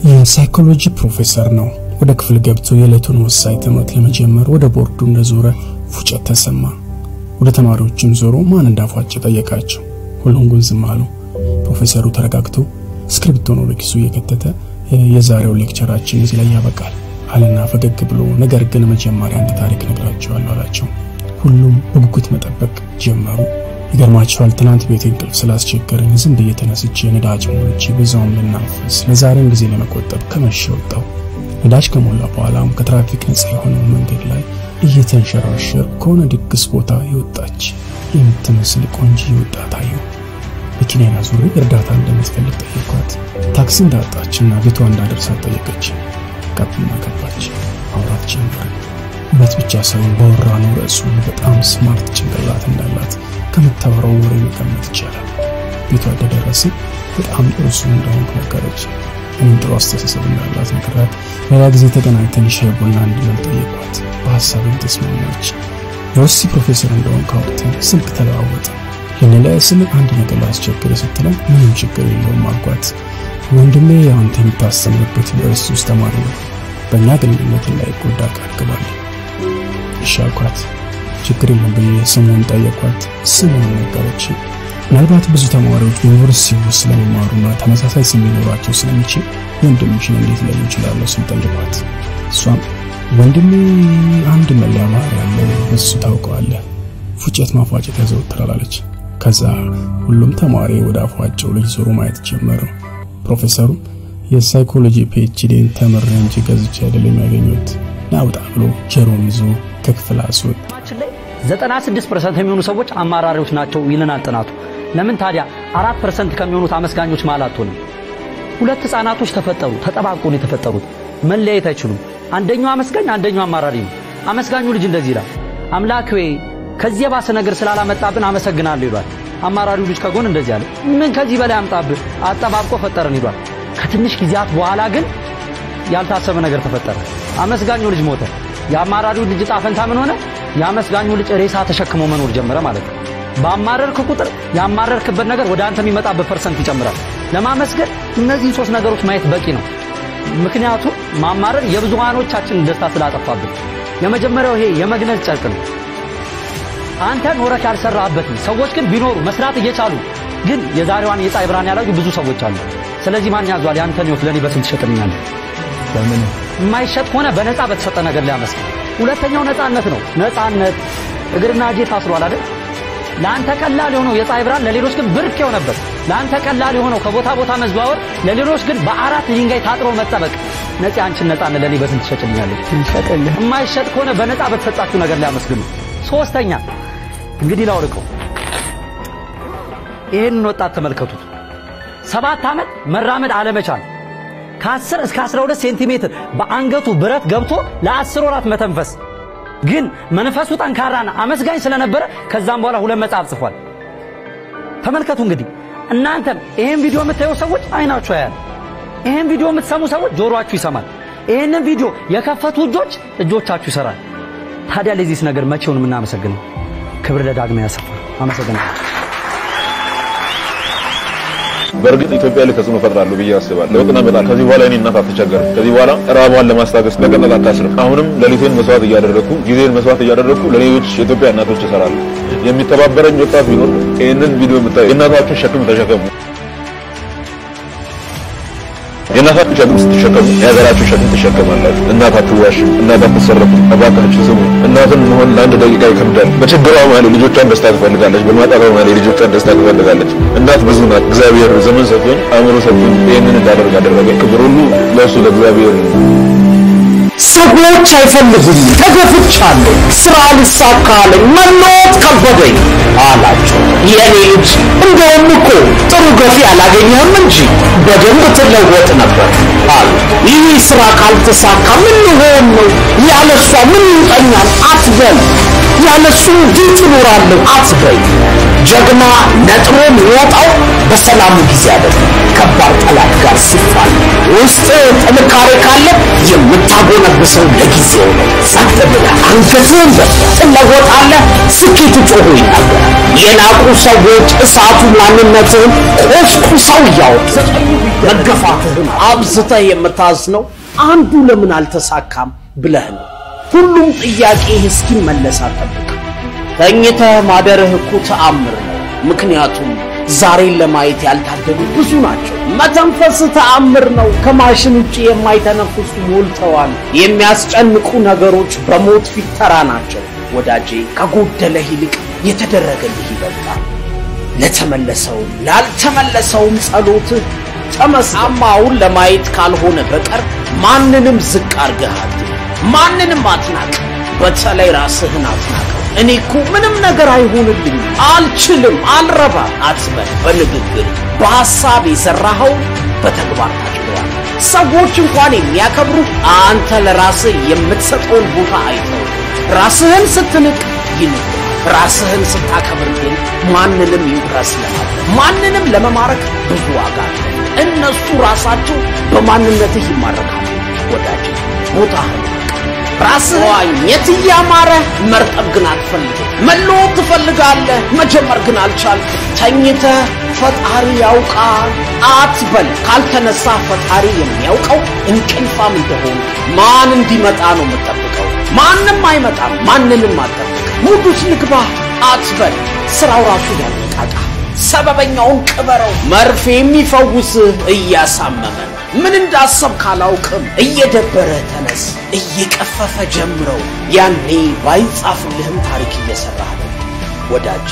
የሳይኮሎጂ ፕሮፌሰር ነው። ወደ ክፍል ገብቶ የዕለቱን ወሳኝ ትምህርት ለመጀመር ወደ ቦርዱ እንደዞረ ፉጨት ተሰማ። ወደ ተማሪዎችም ዞሮ ማን እንዳፏጭ ጠየቃቸው። ሁሉም ግን ዝም አሉ። ፕሮፌሰሩ ተረጋግቶ እስክሪብቶን ወደ ኪሱ እየከተተ የዛሬው ሌክቸራችን እዚህ ላይ ያበቃል አለና ፈገግ ብሎ ነገር ግን መጀመሪያ አንድ ታሪክ ነግራቸዋለሁ አላቸው። ሁሉም በጉጉት መጠበቅ ጀመሩ። ይገርማቸዋል። ትናንት ቤት እንቅልፍ ስላስቸገረኝ ዝም ብዬ ተነስቼ ነዳጅ ሞልቼ በዛውም ልናፈስ ለዛሬም ጊዜ ለመቆጠብ ከመሸ ወጣው። ነዳጅ ከሞላ በኋላም ከትራፊክ ነጻ የሆነው መንገድ ላይ እየተንሸራሸር ከሆነ ድግስ ቦታ የወጣች የምትመስል ቆንጆ ወጣት አየሁ። መኪናዬን አዙሬ እርዳታ እንደምትፈልግ ጠየኳት። ታክሲ እንዳጣችና ቤቷ እንዳደርሳት ጠየቀች። ጋቢና ገባች። ማውራት ጀመርን። እውነት ብቻ ሳይሆን ባወራነው ርዕሱን በጣም ስማርት ጭንቅላት እንዳላት ከምታወራው ወሬ መገመት ይቻላል። ቤቷ እንደደረስን በጣም ጥሩ ሰው እንደሆንኩ ነገረች። እኔም ጥሩ አስተሳሰብ እንዳላት ነግራት ሌላ ጊዜ ተገናኝተን ሻይ ቡና እንድንል ጠየኳት። በሀሳብም ተስማማች። የወሲ ፕሮፌሰር እንደሆን ካወቅተን ስልክ ተለዋወጠ። ልንለያይ ስንል አንድ ነገር ላስቸግር ስትለን ምንም ችግር የለውም አልኳት። ወንድሜ አንተ የምታስተምርበት ዩኒቨርሲቲ ውስጥ ተማሪ ነው። በእኛ ግንኙነት ላይ ጎዳ ቃል ግባልኝ። እሺ አልኳት። ችግር የለም ብዬ ስሙን ጠየኳት። ስሙን ነገረች። ምናልባት ብዙ ተማሪዎች በዩኒቨርሲቲ ውስጥ ስለሚማሩና ተመሳሳይ ስም ሊኖራቸው ስለሚችል ወንድምሽን እንዴት ለዩ እችላለሁ ስል ጠየኳት። እሷም ወንድሜ አንድ መለያ ባህሪ ያለው እሱ ታውቀዋለህ፣ ፉጨት ማፏጨት ያዘወትራል አለች። ከዛ ሁሉም ተማሪ ወደ አፏጨው ልጅ ዞሮ ማየት ጀመሩ። ፕሮፌሰሩም የሳይኮሎጂ ፒኤችዲን ተምሬ እንጂ ገዝቼ አይደለም ያገኘሁት ናውጣ ብሎ ጀሮን ይዞ ከክፍል አስወጣ። ላይ 96% የሚሆኑ ሰዎች አማራሪዎች ናቸው ይለናል ጥናቱ። ለምን ታዲያ 4% ከሚሆኑት አመስጋኞች መሃል አትሆንም? ሁለት ህፃናቶች ተፈጠሩ፣ ተጠባብቆ ነው የተፈጠሩት። መለያየት አይችሉም። አንደኛው አመስጋኝ፣ አንደኛው አማራሪ ነው። አመስጋኙ ልጅ እንደዚህ ይላል፣ አምላክ ሆይ ከዚህ የባሰ ነገር ስላላመጣብን አመሰግናለሁ ይሏል። አማራሪው ልጅ ከጎን እንደዚህ አለ፣ ምን ከዚህ በላይ አምጣብህ፣ አጠባብቆ ፈጠረን ይሏል። ከትንሽ ጊዜያት በኋላ ግን ያልታሰበ ነገር ተፈጠረ። አመስጋኙ ልጅ ሞተ። የአማራሪው ልጅ ዕጣ ፈንታ ምን ሆነ? የአመስጋኙ ልጅ ሬሳ ተሸክሞ መኖር ጀመረ ማለት ነው። ባማረርክ ቁጥር ያማረርክበት ነገር ወደ አንተ የሚመጣበት ፐርሰንት ይጨምራል። ለማመስገን እነዚህን ሶስት ነገሮች ማየት በቂ ነው። ምክንያቱም ማማረር የብዙሃኖቻችንን ደስታ ስላጠፋብን። የመጀመሪያው ይሄ የመግነዝ ጨርቅ ነው። አንተ ኖረህ ያልሰራህበትን ሰዎች ግን ቢኖሩ መስራት እየቻሉ ግን የዛሬዋን የፀሐይ ብርሃን ያላዩ ብዙ ሰዎች አሉ። ስለዚህ ማን ያዟል? ያንተን ህይወት ለኔ በስንት ትሸጥልኛለህ? በምን የማይሸጥ ከሆነ በነፃ በተሰጠ ነገር ላይ አመስግን። ሁለተኛው ነፃነት ነው። ነፃነት እግርና እጄ ታስሯል አይደል? ለአንተ ቀላል የሆነው የፀሐይ ብርሃን ለሌሎች ግን ብርቅ የሆነበት፣ ለአንተ ቀላል የሆነው ከቦታ ቦታ መዘዋወር ለሌሎች ግን በአራት ድንጋይ ታጥሮ መጠበቅ። ነፂ አንቺን ነፃነት ለኔ በስንት ትሸጭልኛለህ? ይሸጥልህ የማይሸጥ ከሆነ በነፃ በተሰጣችሁ ነገር ላይ አመስግኑ። ሶስተኛ እንግዲህ ላውልቀው፣ ይህንን ወጣት ተመልከቱት። ሰባት ዓመት መራመድ አለመቻል ከ10 እስከ 12 ሴንቲሜትር በአንገቱ ብረት ገብቶ ለአስር ወራት መተንፈስ ግን መንፈሱ ጠንካራና አመስጋኝ ስለነበረ ከዛም በኋላ ሁለት መጽሐፍ ጽፏል። ተመልከቱ እንግዲህ እናንተም ይህን ቪዲዮ የምታዩ ሰዎች አይናችሁ ያያል። ይህን ቪዲዮ የምትሰሙ ሰዎች ጆሮአችሁ ይሰማል። ይህንን ቪዲዮ የከፈቱ እጆች እጆቻችሁ ይሰራል። ታዲያ ለዚህስ ነገር መቼውን የምናመሰግነው? ክብር ለዳግማዊ አሰፋ። አመሰግናለሁ። በእርግጥ ኢትዮጵያ ላይ ተጽዕኖ ፈጥራለሁ ብዬ አስባለሁ። ለውጥ እናመጣለን። ከዚህ በኋላ እኔ እናት አትቸገርም። ከዚህ በኋላ ራቧን ለማስታገስ በቀላል አታስርም። አሁንም ሌሊቴን መስዋዕት እያደረግኩ ጊዜን መስዋዕት እያደረግኩ ለሌሎች የኢትዮጵያ እናቶች እሰራለሁ። የሚተባበረኝ ወጣት ቢኖር ይህንን ቪዲዮ የምታዩ የእናታችሁን ሸክም ተሸከሙ። የእናታችሁ ሸክም ስትሸከሙ የሀገራችሁ ሸክም ትሸከማላችሁ። እናት አትዋሽም፣ እናት አትሰረፍም። እባካችሁ ስሙ። እናትን መሆን ለአንድ ደቂቃ ይከብዳል። በችግሯ መሀል ልጆቿን ደስታ ትፈልጋለች፣ በማጣቷ መሀል የልጆቿን ደስታ ትፈልጋለች። እናት ብዙ ናት። እግዚአብሔር ዘመን ሰጥቶኝ አእምሮ ሰጥቶኝ ይህንን እንዳደርግ አደረገኝ። ክብር ሁሉ ለእሱ ለእግዚአብሔር ነው። ሰዎች አይፈልጉኝ፣ ተገፍቻለሁ፣ ስራ ልሳካ አለኝ፣ መለወጥ ከበደኝ አላቸው። የኔ ልጅ እንደውም እኮ ጥሩ ገፊ አላገኘህም እንጂ በደንብ ትለወጥ ነበር አሉት። ይህ ስራ ካልተሳካ ምን ሊሆን ነው? ያለሷ ምን ይውጠኛል አትበል። ያለሱ እንዴት እኖራለሁ አትበይ። ጀግና ነጥሮ የሚወጣው በሰላሙ ጊዜ አይደለም፣ ከባድ ጠላት ጋር ሲፋል። ውስጥ ጥንካሬ ካለ የምታጎነብሰው ለጊዜው ነው። ጸጥ ብለህ አንገትህን በትለወጣለህ። ስኬት ጮሆ ይናገራል። የናቁ ሰዎች እሳቱ ማንነትህን ቆስቁሰው እያወጡ መገፋትህን አብዝተህ የምታዝነው አንዱ ለምን አልተሳካም ብለህ ነው። ሁሉም ጥያቄ እስኪመለስ አጠብቅ። ተኝተህ ማደርህ እኮ ተአምር ነው። ምክንያቱም ዛሬን ለማየት ያልታደሉ ብዙ ናቸው። መተንፈስ ተአምር ነው። ከማሽን ውጭ የማይተነፍሱ ሞልተዋል። የሚያስጨንቁ ነገሮች በሞት ፊት ተራ ናቸው። ወዳጄ ከጎደለህ ይልቅ የተደረገልህ ይበልጣል። ለተመለሰውም ላልተመለሰውም ጸሎትህ ተመስማማውን ለማየት ካልሆነ በቀር ማንንም ዝቅ አርገህ አትይ። ማንንም አትናቅ። በተለይ ራስህን አትናቀው። እኔ እኮ ምንም ነገር አይሆንልኝም፣ አልችልም፣ አልረባም አትበል። በንግግር በሐሳብ የዘራኸው በተግባር ታጭደዋል። ሰዎች እንኳን የሚያከብሩ አንተ ለራስህ የምትሰጠውን ቦታ አይተው። ራስህን ስትንቅ ይንቁ። ራስህን ስታከብር ግን ማንንም ኢምፕረስ ለማድረግ ማንንም ለመማረክ ብዙ ዋጋ አለ። እነሱ ራሳቸው በማንነትህ ይማረካሉ። ወዳጅ ቦታህን ራስህ ዋኘት እያማረ መርጠብ ግን አትፈልግም። መለወጥ ትፈልጋለህ፣ መጀመር ግን አልቻልክም። ተኝተህ ፈጣሪ ያውቃል አትበል። ካልተነሳ ፈጣሪ የሚያውቀው እንቅልፋም እንደሆነ ማን እንዲመጣ ነው የምጠብቀው? ማንም አይመጣም። ማንንም አትጠብቅ። ሙዱስ ልግባ አትበል። ስራው ራሱ ያነቃቃ። ሰበበኛውን ቅበረው። መርፌ የሚፈውስህ እያሳመመ ነው። ምን እንዳሰብ ካላውቅም እየደበረ ተነስ፣ እየቀፈፈ ጀምረው። ያኔ ባይጻፍልህም ታሪክ እየሰራህ ነው ወዳጅ።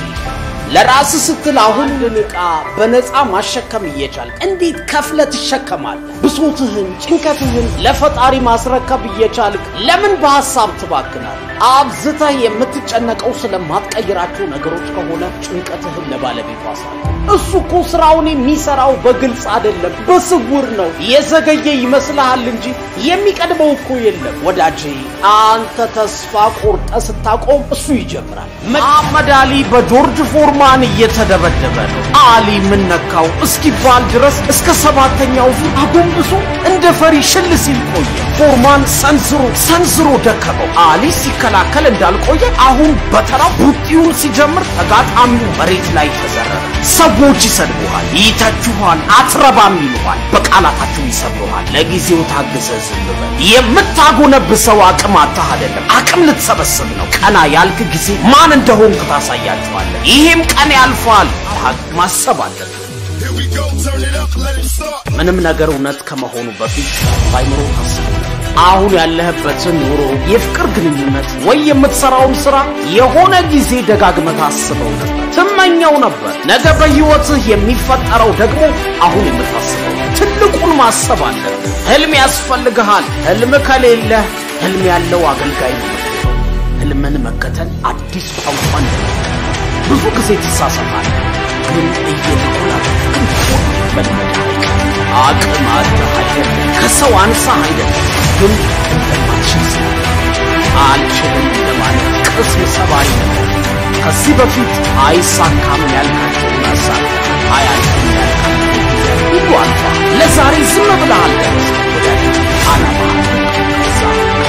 ለራስ ስትል አሁን ዕቃ በነፃ ማሸከም እየቻልክ እንዴት ከፍለ ትሸከማለህ? ብሶትህን፣ ጭንቀትህን ለፈጣሪ ማስረከብ እየቻልክ ለምን በሐሳብ ትባክናል? አብዝተህ የምትጨነቀው ስለማትቀይራቸው ነገሮች ከሆነ ጭንቀትህን ለባለቤቱ አስረክብ። እሱ እኮ ስራውን የሚሰራው በግልጽ አይደለም፣ በስውር ነው። የዘገየ ይመስልሃል እንጂ የሚቀድመው እኮ የለም ወዳጄ። አንተ ተስፋ ቆርጠ ስታቆም እሱ ይጀምራል። መሐመድ አሊ በጆርጅ ፎርማን እየተደበደበ ነው። አሊ ምን ነካው እስኪባል ድረስ እስከ ሰባተኛው ዙር አጎንብሶ እንደ ፈሪ ሽል ሲል ቆየ። ፎርማን ሰንዝሮ ሰንዝሮ ደከመው። አሊ ሲከላከል እንዳልቆየ አሁን በተራው ቡጢውን ሲጀምር ተጋጣሚው መሬት ላይ ተዘረረ። ሰዎች ይሰድቡሃል፣ ይተቹሃል፣ አትረባም ይሉሃል፣ በቃላታቸው ይሰብሩሃል። ለጊዜው ታግሰ ዝም በል። የምታጎነብሰው አቅም አታህ አይደለም፣ አቅም ልትሰበስብ ነው። ቀና ያልክ ጊዜ ማን እንደሆንክ ታሳያቸዋለህ። ይሄም ቀን ያልፋል። ማሰብ አለብህ። ምንም ነገር እውነት ከመሆኑ በፊት ባይምሮ ታስብ። አሁን ያለህበትን ኑሮ፣ የፍቅር ግንኙነት ወይ የምትሰራውን ስራ የሆነ ጊዜ ደጋግመህ ታስበው ነበር፣ ትመኘው ነበር። ነገ በህይወትህ የሚፈጠረው ደግሞ አሁን የምታስበው ትልቁን ማሰብ አለብህ። ህልም ያስፈልግሃል። ህልም ከሌለህ ህልም ያለው አገልጋይ ነው። ህልምን መከተል አዲስ ቋንቋ ነው። ብዙ ጊዜ ትሳሳታለህ፣ ግን እየተኮላተፍክ እንደሆነ መልመድ አቅም አለህ አይደለም፣ ከሰው አንሳ አይደለም፣ ግን እንደማትችል ስለ አልችልም እንደማለት ቅስም ሰባሪ ነው። ከዚህ በፊት አይሳካም ያልካቸው ያሳካ አያልፍም ያልካቸው ሁሉ አልፋ ለዛሬ ዝም ብለሃል። ወዳጅ አላማ ከዛ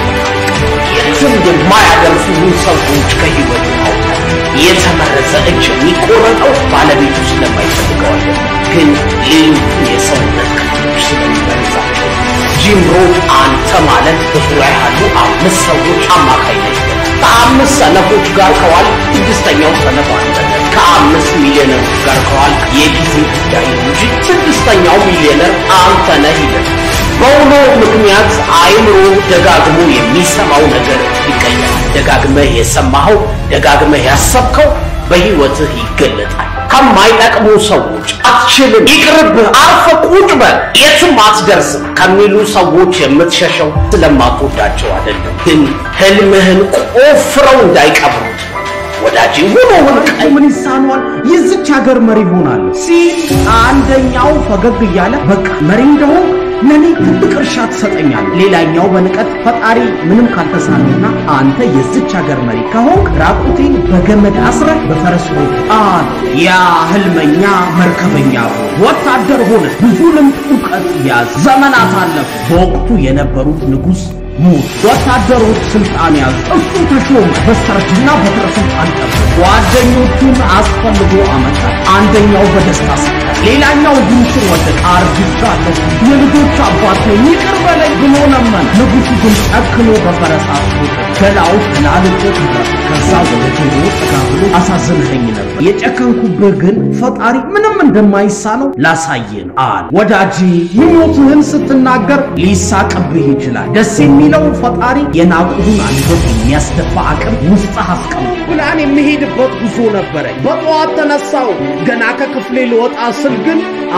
የትም የማያደርሱ ሰዎች ከህይወት አውጣ። የተመረዘ እጅ የሚቆረጠው ባለቤቱ ስለማይፈልገው አይደለም፣ ግን ሌሎቹ የሰውነት ክፍሎች ስለሚበረዛቸው። ጂም ሮድ አንተ ማለት በዙሪያ ያሉ አምስት ሰዎች አማካይነት ከአምስት ሰነፎች ጋር ከዋል ስድስተኛው ሰነፍ አንተ ነህ። ከአምስት ሚሊዮነሮች ጋር ከዋል የጊዜ ጉዳይ ነው እንጂ ስድስተኛው ሚሊዮነር አንተ ነህ ይላል። በውሎ ምክንያት አይምሮ ደጋግሞ የሚሰማው ነገር ይቀየራል። ደጋግመህ የሰማኸው ደጋግመህ ያሰብከው በህይወትህ ይገለጣል። ከማይጠቅሙ ሰዎች አትችልም፣ ይቅርብህ፣ አርፈ ቁጭ በል፣ የትም አትደርስም ከሚሉ ሰዎች የምትሸሸው ስለማትወዳቸው አይደለም፣ ግን ህልምህን ቆፍረው እንዳይቀብሩት ወዳጅ ሆኖ ቀይ ምን ይሳነዋል? የዚች ሀገር መሪ ሆናለሁ ሲል አንደኛው ፈገግ እያለ በቃ መሪ እንደሆን ለኔ ትልቅ እርሻ ትሰጠኛል። ሌላኛው በንቀት ፈጣሪ ምንም ካልተሳነውና አንተ የዚች ሀገር መሪ ከሆንክ ራቁቴን በገመድ አስረህ በፈረስ ሮጥ አለ። ያ ህልመኛ መርከበኛ ሆነ፣ ወታደር ሆነ፣ ብዙ ልምድ እውቀት ያዝ። ዘመናት አለፉ። በወቅቱ የነበሩት ንጉሥ ሞት፣ ወታደሮች ስልጣን ያዙ፣ እሱ ተሾመ። በስተርጅና በትረ ስልጣን ጠበ ጓድ ጓደኞቹን አስፈልጎ አመጣ። አንደኛው በደስታ ስቀ ሌላኛው እግሩ ስር ወደቀ። አርጅቻለሁ፣ የልጆች አባት ነኝ፣ ይቅር በለኝ ብሎ ለመነ። ንጉሡ ግን ጨክኖ በፈረስ አስሮት ገላው ተላልጦት ነበር። ከዛ ወደ ጆሮ ጠጋ ብሎ አሳዝንኸኝ ነበር፣ የጨከንኩብህ ግን ፈጣሪ ምንም እንደማይሳነው ላሳየ ነው አለ። ወዳጄ ምኞትህን ስትናገር ሊሳቅብህ ይችላል። ደስ የሚለው ፈጣሪ የናቁህን አንገት የሚያስደፋ አቅም ውስጥህ አስቀምጦ ፕላን የሚሄድበት ጉዞ ነበረኝ። በጠዋት ተነሳው። ገና ከክፍሌ ልወጣ ስል ግን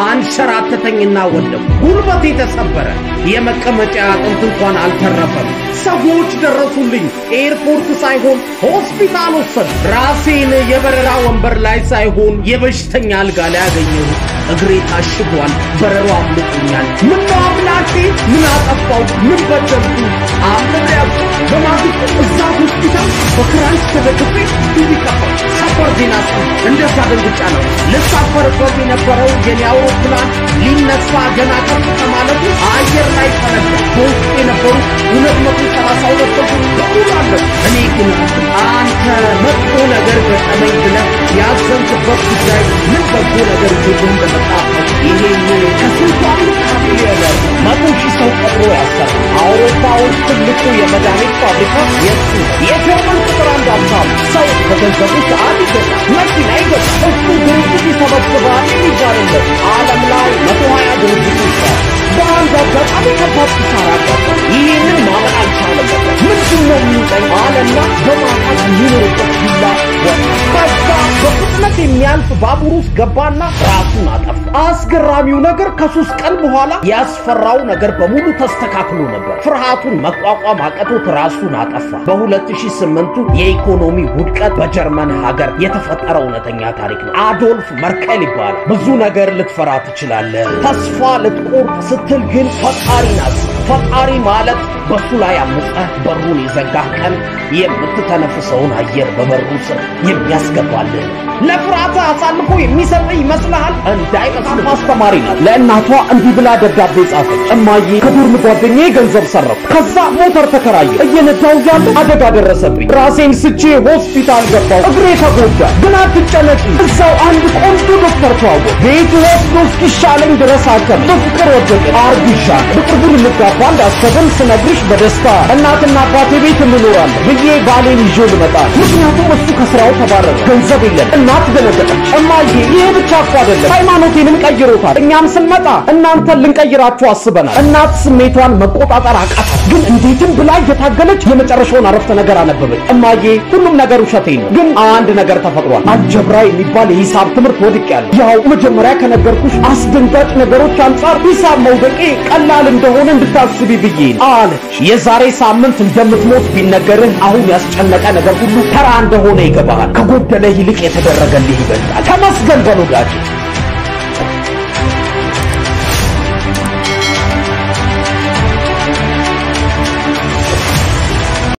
አንሸራተተኝና ወደቁ። ጉልበቴ ተሰበረ። የመቀመጫ አጥንት እንኳን አልተረፈም። ሰዎች ደረሱልኝ። ኤርፖርት ሳይሆን ሆስፒታል ወሰዱ። ራሴን የበረራ ወንበር ላይ ሳይሆን የበሽተኛ አልጋ ላይ ያገኘሁት። እግሬ ታሽጓል። በረሮ አምልጦኛል። ምን ነው አምላኬ? ምን አጠፋው? ምን በደልኩ? አምልጠያው በማግስቱ እዛ ሆስፒታል በክራንች ተደግፌ ቲቪ ከፈው ሰበር ዜና ስ እንደዛ ደንግጫ ነው ልሳፈርበት የነበረው የኔ አውሮፕላን ሊነሳ ገና ከፍ ከማለቱ አየር ላይ ፈነዳ። በውስጡ የነበሩ ሁለት መቶ ሰላሳ ሁለት ሰዎች በሙሉ አለ። እኔ ግን አንተ መጥፎ ነገር ገጠመኝ ብለህ ያዘንክበት ጉዳይ ምን በጎ ነገር ይዞ እንደመጣ ይሄን ከስንቱ ሚሊዮነር መቶ ሺህ ሰው ቀጥሮ ያሰራ አውሮፓ ውስጥ ትልቁ የመድኃኒት ፋብሪካ የሱ የጀርመን ቁጥር አንድ ሀብታም ሰው በገንዘቡ ሰዓት ይገዛል፣ መኪና ይገዛል። እሱ ድርጅት ይሰበስባል የሚባልለት ዓለም ላይ መቶ ሀያ ድርጅቶች አሉ። በአንድ አጋጣሚ ከባድ ኪሳራ አጋጠመ። ይህንን ማመን አልቻለም። ምንድን ነው የሚውጠኝ አለና በማጣት የሚኖርበት ቪላ ወጣ። ከዛ በፍጥነት የሚያልፍ ባቡር ውስጥ ገባና ራሱን አጠፋ። አስገራሚው ነገር ከሶስት ቀን በኋላ ያስፈራው ነገር በሙሉ ተስተካክሎ ነበር። ፍርሃቱን መቋቋም አቅቶት ራሱን አጠፋ። በ2008ቱ የኢኮኖሚ ውድቀት በጀርመን ሀገር የተፈጠረ እውነተኛ ታሪክ ነው። አዶልፍ መርከል ይባላል። ብዙ ነገር ልትፈራ ትችላለህ። ተስፋ ልትቆርጥ ስትል ግን ፈጣሪን አስብ። ፈጣሪ ማለት በሱ ላይ አምፀህ በሩን የዘጋህ ቀን የምትተነፍሰውን አየር በበሩ ስር የሚያስገባልህ ነው። ለፍርሃት አሳልፎ የሚሰጥህ ይመስልሃል? እንዳይመስልህ። አስተማሪ ናት። ለእናቷ እንዲህ ብላ ደብዳቤ ጻፈች። እማዬ ከዶርም ጓደኛዬ ገንዘብ ሰረኩ። ከዛ ሞተር ተከራየ። እየነዳሁ እያለ አደጋ ደረሰብኝ። ራሴን ስቼ ሆስፒታል ገባሁ። እግሬ ተጎዳ። ግን አትጨነቂ፣ እዛው አንድ ቆንጆ ዶክተር ተዋወቅ። ቤቱ ወስዶ እስኪሻለኝ ድረስ አከም በፍቅር ወደቅን። አርግሻለሁ። በቅርቡ ልንጋባ እንዳሰብን ስነግርሽ በደስታ እናትና አባቴ ቤት እንኖራለን ብዬ ባሌን ይዤ ልመጣ ምክንያቱም እሱ ከስራው ተባረረ፣ ገንዘብ የለም። እናት ደነገጠች። እማዬ ይሄ ብቻ እኮ አይደለም ሃይማኖቴንም ቀይሮታል። እኛም ስንመጣ እናንተን ልንቀይራችሁ አስበናል። እናት ስሜቷን መቆጣጠር አቃታት። ግን እንዴትም ብላ እየታገለች የመጨረሻውን አረፍተ ነገር አነበበች። እማዬ ሁሉም ነገር ውሸቴን ነው፣ ግን አንድ ነገር ተፈጥሯል። አልጀብራ የሚባል የሂሳብ ትምህርት ወድቄያለሁ። ያው መጀመሪያ ከነገርኩሽ አስደንጋጭ ነገሮች አንጻር ሂሳብ መውደቄ ቀላል እንደሆነ እንድታስቢ ብዬ ነው አለች። የዛሬ ሳምንት እንደምትሞት ቢነገርህ አሁን ያስጨነቀ ነገር ሁሉ ተራ እንደሆነ ይገባሃል። ከጎደለ ይልቅ የተደረገልህ ይበልጣል። ተመስገን በል ወዳጄ።